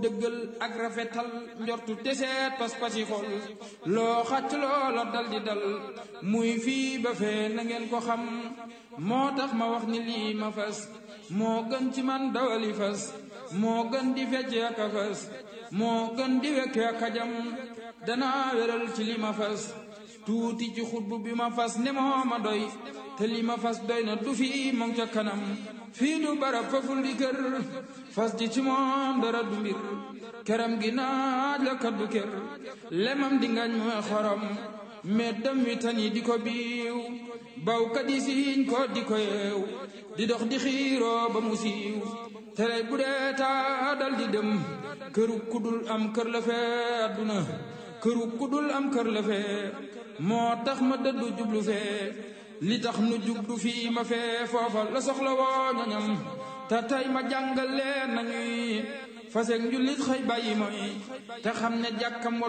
dëggal ak rafetal njortu teseet pas-pasi xol loo xàcc loola dal di dal muy fii ba fee na ngeen ko xam moo tax ma wax ni lii ma fas moo gën ci man dawali fas moo gën di fecc ak a fas moo gën di wekke ak a jam danaa wéral ci li ma fas tuuti ci xutbu bi ma fas ne moo ma doy te li ma fas doy na du fii moom ca kanam fii du barab faful di kër fas di ci moom dara du mbir këram gi naaj la kaddu kër lemam di ngañ mooy xorom meddam wi tan yi di ko biiw bawkat yi siiñ ko di ko yeew di dox di xiiroo ba mu siiw tere bu dee taa dal di dem këru kudul am kër la fee adduna këru kudul am kër la fee moo tax ma dëddu jublu fee li tax nu jublu fii ma fee foofa la soxla woo ñoñam te tey ma jàngal leen nañuy fasek njullit xëy bàyyi mooy te xam ne jàkkam